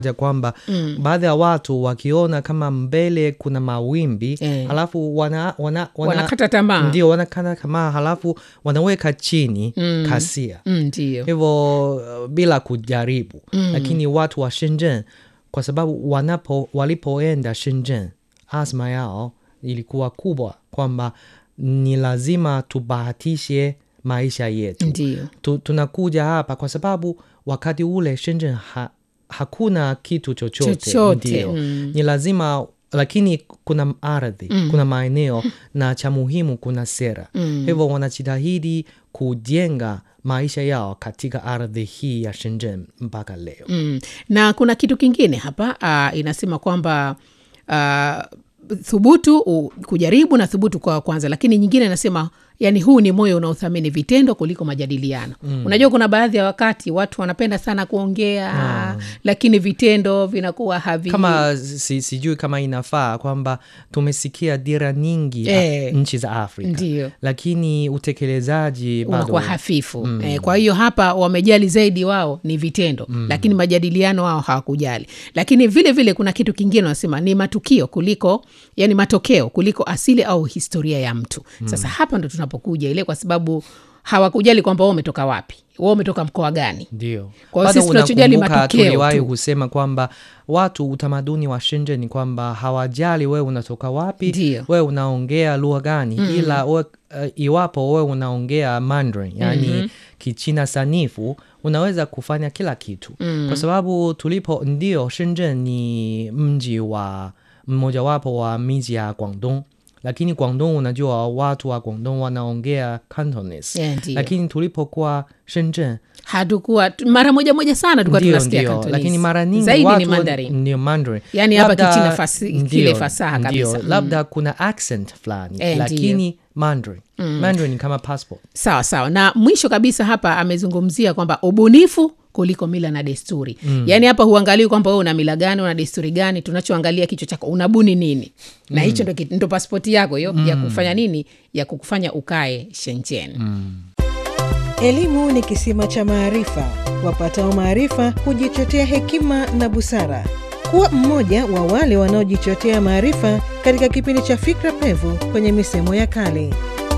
ya kwamba baadhi ya watu wakiona kama mbele kuna mawimbi Eh. halafu wana, wana, wana, Wanakata tamaa. ndio wanakata tamaa halafu wanaweka chini kasia Mm, ndio hivyo uh, bila kujaribu lakini watu wa Shenzhen kwa sababu wanapo walipoenda Shenzhen azma yao ilikuwa kubwa kwamba ni lazima tubahatishe maisha yetu ndio tu, tunakuja hapa kwa sababu wakati ule Shenzhen ha, hakuna kitu chochote, Chochote, ndio mm. ni lazima lakini kuna ardhi kuna maeneo na cha muhimu kuna sera hivyo wanajitahidi kujenga maisha yao katika ardhi hii ya Shenzhen mpaka leo mm. na kuna kitu kingine hapa uh, inasema kwamba uh, thubutu u, kujaribu na thubutu kwa kwanza lakini nyingine inasema yani huu ni moyo unaothamini vitendo kuliko majadiliano mm. unajua kuna baadhi ya wakati watu wanapenda sana kuongea lakini vitendo vinakuwa havi kama si, sijui kama inafaa kwamba tumesikia dira nyingi Eh, a, nchi za Afrika ndio. lakini utekelezaji bado unakuwa hafifu mm. eh, kwa hiyo hapa wamejali zaidi wao ni vitendo mm. lakini majadiliano wao hawakujali lakini vile vile kuna kitu kingine wanasema ni matukio kuliko yani matokeo kuliko asili au historia ya mtu mm. sasa hapa ndo tunapokuja ile kwa sababu hawakujali kwamba wao umetoka wapi wao umetoka mkoa gani ndio Kwa hiyo Bado sisi tunachojali unakumbuka matokeo tuliwahi tu. kusema kwamba watu utamaduni wa Shenzhen ni kwamba hawajali wewe unatoka wapi Ndio. wewe unaongea lugha gani ila we, uh, iwapo wewe unaongea Mandarin yani kichina sanifu unaweza kufanya kila kitu kwa sababu tulipo ndio Shenzhen ni mji wa mmojawapo wa miji ya Guangdong lakini Guangdong unajua watu wa Guangdong wanaongea Cantonese Yeah, ndio. lakini tulipokuwa Shenzhen hatukuwa tu- mara moja moja sana tulikuwa ndio, tunasikia ndio. Cantonese. lakini mara nyingi zaidi watu ni Mandarin ndio Mandarin. Yaani hapa Labda- Kichina fasi- ndio, kile fasaha ndio. kabisa. Mm. labda kuna accent fulani Eh, lakini Mandarin Mandarin ni kama passport sawa sawa na mwisho kabisa hapa amezungumzia kwamba ubunifu kuliko mila na desturi mm. yaani hapa huangalii kwamba wewe una mila gani una desturi gani tunachoangalia kichwa chako unabuni nini na hicho ndo, kit- ndo paspoti yako hiyo ya kufanya nini ya kukufanya ukae Shenzhen Elimu ni kisima cha maarifa. Wapatao maarifa hujichotea hekima na busara. Kuwa mmoja wa wale wanaojichotea maarifa katika kipindi cha Fikra Pevu kwenye misemo ya kale.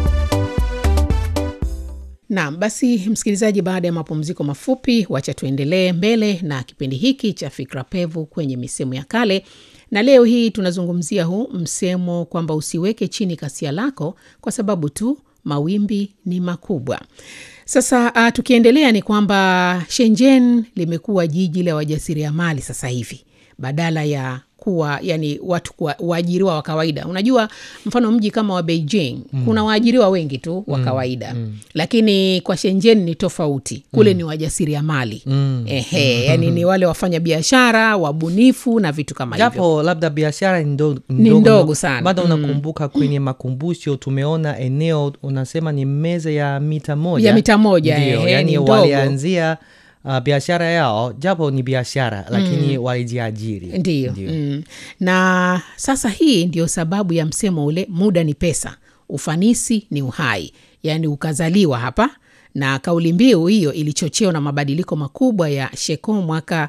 Naam, basi msikilizaji, baada ya mapumziko mafupi, wacha tuendelee mbele na kipindi hiki cha Fikra Pevu kwenye misemo ya kale, na leo hii tunazungumzia huu msemo kwamba usiweke chini kasia lako kwa sababu tu mawimbi ni makubwa. Sasa uh, tukiendelea ni kwamba Shenzhen limekuwa jiji la wajasiriamali sasa hivi badala ya kuwa yani watu kuwa waajiriwa wa kawaida unajua mfano mji kama wa beijing mm. kuna waajiriwa wengi tu wa kawaida mm. lakini kwa shenzhen ni tofauti kule mm. ni wajasiriamali mm. ehe yani ni wale wafanya biashara wabunifu na vitu kama hivyo japo labda biashara ni ndo- Ni ndogo sana. bado unakumbuka kwenye makumbusho tumeona eneo unasema ni meza ya mita moja Ya mita moja, ndio ehe, yani ni ndogo. walianzia uh, biashara yao japo ni biashara lakini walijiajiri ndiyo mm. na sasa hii ndio sababu ya msemo ule muda ni pesa ufanisi ni uhai yaani ukazaliwa hapa na kauli mbiu hiyo ilichochewa na mabadiliko makubwa ya sheko mwaka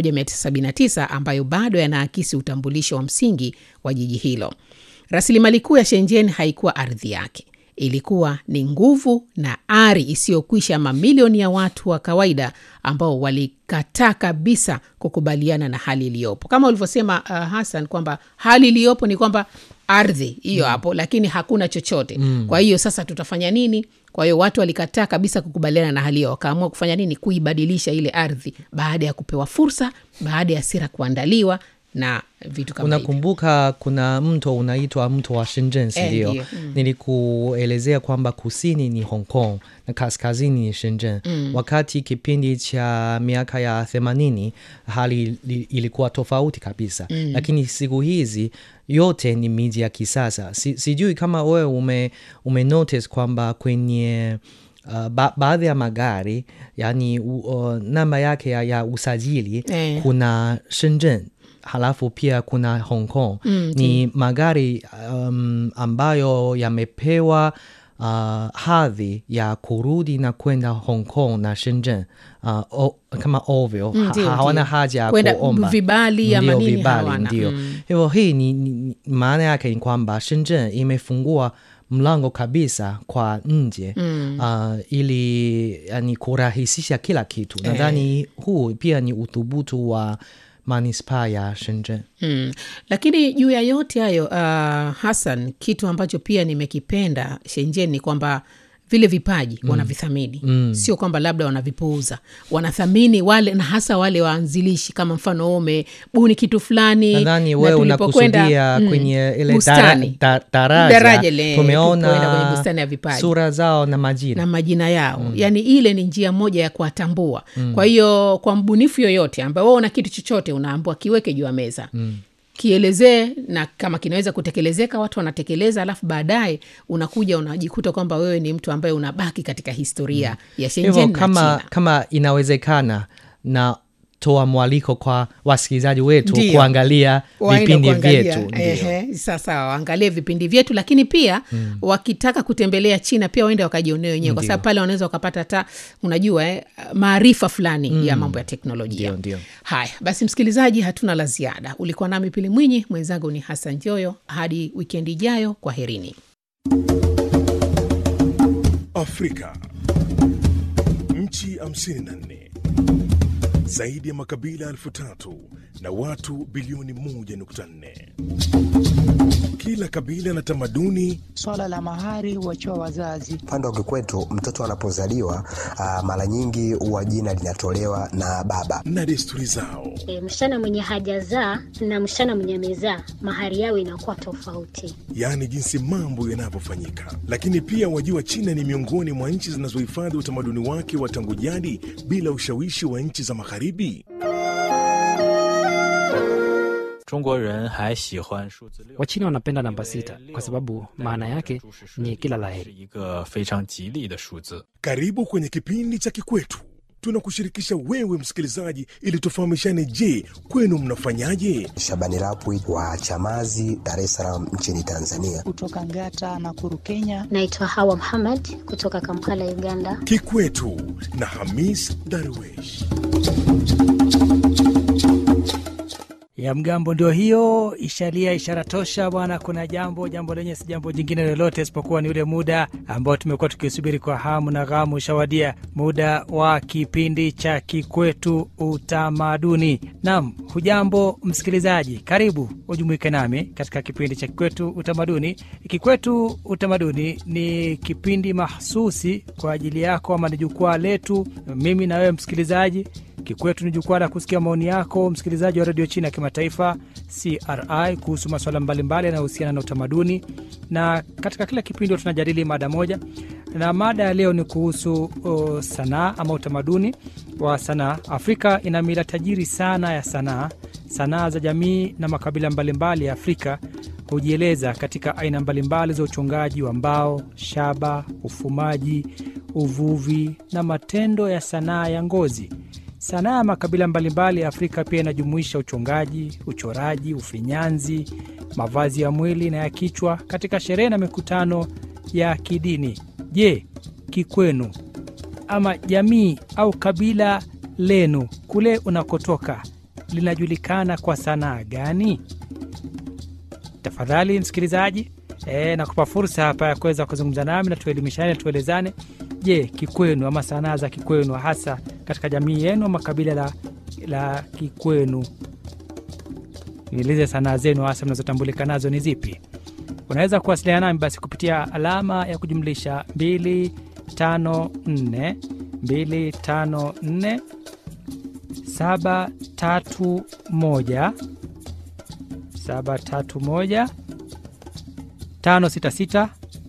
1979 ambayo bado yanaakisi utambulisho wa msingi wa jiji hilo rasilimali kuu ya shenzhen haikuwa ardhi yake ilikuwa ni nguvu na ari isiyokwisha mamilioni ya watu wa kawaida ambao walikataa kabisa kukubaliana na hali iliyopo kama ulivyosema uh, hasan kwamba hali iliyopo ni kwamba ardhi hiyo mm. hapo lakini hakuna chochote mm. kwa hiyo sasa tutafanya nini kwa hiyo watu walikataa kabisa kukubaliana na hali hiyo wakaamua kufanya nini kuibadilisha ile ardhi baada ya kupewa fursa baada ya sera kuandaliwa na vitu kama hivyo. unakumbuka kuna mto unaitwa mto wa Shenzhen Eh, sindio ndio. Mm. nilikuelezea kwamba kusini ni Hong Kong na kaskazini ni Shenzhen wakati kipindi cha miaka ya themanini hali li- ilikuwa tofauti kabisa lakini siku hizi yote ni miji ya kisasa si, sijui kama wewe ume, ume notice kwamba kwenye Uh, ba baadhi ya magari yani uh, namba yake ya, ya usajili Eh. kuna Shenzhen halafu pia kuna Hong Kong Mm, ni magari um, ambayo yamepewa uh, hadhi ya kurudi na kwenda Hong Kong na Shenzhen uh, o, kama ovyo Mm, ha, ndio, hawana ndio. haja ya Kwenda kuomba vibali ama Ndio, nini vibali, hawana. ndio Mm. hivyo hii ni, ni, ni maana yake ni kwamba Shenzhen imefungua mlango kabisa kwa nje mm. uh, ili yani kurahisisha kila kitu nadhani huu pia ni uthubutu wa manispaa ya Shenzhen Mm. Lakini juu ya yote hayo uh, Hassan, kitu ambacho pia nimekipenda Shenzhen ni kwamba vile vipaji mm. wanavithamini mm. sio kwamba labda wanavipuuza, wanathamini wale na hasa wale waanzilishi, kama mfano wewe umebuni kitu fulani, nadhani na wewe tulipokwenda, unakusudia mm, kwenye ile bustani. dara, da, daraja, Daraja ile, tulipoenda kwenye tumeona bustani ya vipaji. sura zao na majina na majina yao mm. yaani ile ni njia moja ya kuwatambua mm. kwa hiyo kwa mbunifu yoyote ambaye wewe una kitu chochote unaambua kiweke juu ya meza mm kielezee na kama kinaweza kutekelezeka watu wanatekeleza alafu baadaye unakuja unajikuta kwamba wewe ni mtu ambaye unabaki katika historia ya hivyo Shenzhen na kama, China. kama inawezekana na toa mwaliko kwa wasikilizaji wetu Ndio. kuangalia Waende vipindi kuangalia. vyetu ndio. Ehe, sasa waangalie vipindi vyetu lakini pia mm. wakitaka kutembelea china pia waende wakajionea wenyewe kwa Ndio. sababu pale wanaweza wakapata hata unajua eh, maarifa fulani mm. ya mambo ya teknolojia Ndio, ndio. haya basi msikilizaji hatuna la ziada ulikuwa nami pili mwinyi mwenzangu ni hasan joyo hadi wikendi ijayo kwa herini Afrika. Nchi 54 zaidi ya makabila elfu tatu na watu bilioni 1.4. Kila kabila na tamaduni Swala la mahari huachiwa wazazi. Upande wa kikwetu mtoto anapozaliwa ah, mara nyingi huwa jina linatolewa na baba. na desturi zao. E, msichana mwenye hajazaa na msichana mwenye amezaa mahari yao inakuwa tofauti. yaani jinsi mambo yanavyofanyika. Lakini pia wajua, China ni miongoni mwa nchi zinazohifadhi utamaduni wake wa tangu jadi bila ushawishi wa nchi za Magharibi. 中国人还喜欢数字六。 Wachina wanapenda namba sita kwa sababu maana yake ni kila 是 laheri. 一个非常吉利的数字。 Karibu kwenye kipindi cha Kikwetu. Tunakushirikisha wewe msikilizaji, ili tufahamishane. Je, kwenu mnafanyaje? Shabani Rapwi wa Chamazi, Dar es Salaam nchini Tanzania. Kutoka Ngata na Kuru, Kenya. Naitwa Hawa Muhammad kutoka Kampala, Uganda. Kikwetu na Hamis Darwesh. ya mgambo ndio hiyo ishalia ishara tosha bwana kuna jambo jambo lenye si jambo jingine lolote isipokuwa ni ule muda ambao tumekuwa tukisubiri kwa hamu na ghamu ushawadia muda wa kipindi cha kikwetu utamaduni nam hujambo msikilizaji karibu ujumuike nami katika kipindi cha kikwetu utamaduni kikwetu utamaduni ni kipindi mahsusi kwa ajili yako ama ni jukwaa letu mimi na wewe msikilizaji Kikwetu ni jukwaa la kusikia maoni yako msikilizaji wa redio China ya kimataifa CRI kuhusu masuala mbalimbali yanayohusiana na utamaduni, na katika kila kipindi huwa tunajadili mada moja, na mada ya leo ni kuhusu uh, sanaa ama utamaduni wa sanaa. Afrika ina mila tajiri sana ya sanaa. Sanaa za jamii na makabila mbalimbali ya Afrika hujieleza katika aina mbalimbali za uchongaji wa mbao, shaba, ufumaji, uvuvi na matendo ya sanaa ya ngozi. Sanaa ya makabila mbalimbali ya Afrika pia inajumuisha uchongaji, uchoraji, ufinyanzi, mavazi ya mwili na ya kichwa katika sherehe na mikutano ya kidini. Je, kikwenu ama jamii au kabila lenu kule unakotoka linajulikana kwa sanaa gani? Tafadhali msikilizaji, e, nakupa fursa hapa ya kuweza kuzungumza nami na tuelimishane, tuelezane. Je, kikwenu ama sanaa za kikwenu hasa katika jamii yenu ama kabila la, la kikwenu, nieleze sanaa zenu hasa mnazotambulika nazo ni zipi? Unaweza kuwasiliana nami basi kupitia alama ya kujumlisha 254 254 731 731 566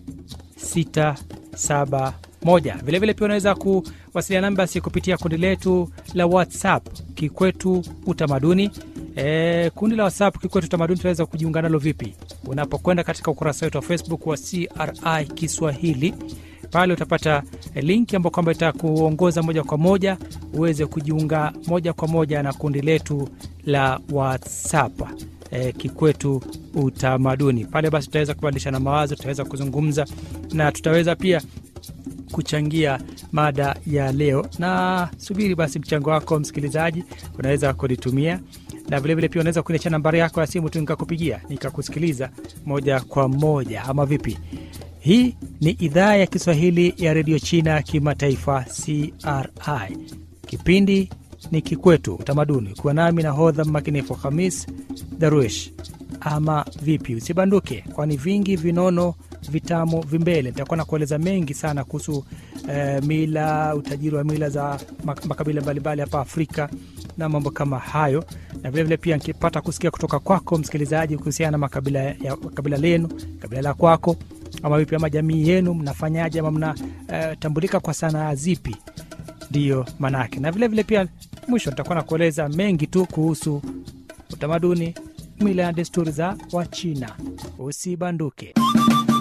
671. Vilevile pia unaweza kuwasiliana nami basi kupitia kundi letu la WhatsApp Kikwetu Utamaduni. E, kundi la WhatsApp Kikwetu Utamaduni tunaweza kujiunga nalo vipi? Unapokwenda katika ukurasa wetu wa Facebook wa CRI Kiswahili Pale utapata eh, linki ambayo kwamba itakuongoza moja kwa moja uweze kujiunga moja kwa moja na kundi letu la WhatsApp eh, Kikwetu Utamaduni. Pale basi tutaweza kubadilishana mawazo, tutaweza kuzungumza na tutaweza pia kuchangia mada ya leo na subiri basi mchango wako msikilizaji unaweza kunitumia na vilevile pia unaweza kuniachia nambari yako ya simu tu nikakupigia nikakusikiliza moja kwa moja ama vipi hii ni idhaa ya kiswahili ya redio china kimataifa cri kipindi ni kikwetu utamaduni kuwa nami na hodha mmakinifu hamis daruesh ama vipi usibanduke kwani vingi vinono vitamu vimbele nitakuwa na kueleza mengi sana kuhusu eh, mila utajiri wa mila za mak- makabila mbalimbali hapa afrika na mambo kama hayo na vilevile pia nikipata kusikia kutoka kwako msikilizaji kuhusiana na makabila ya kabila lenu kabila la kwako ama vipi ama jamii yenu mnafanyaje ama mnatambulika kwa sanaa zipi ndiyo manake na vilevile vile pia mwisho nitakuwa na kueleza mengi tu kuhusu utamaduni mila na desturi za wachina usibanduke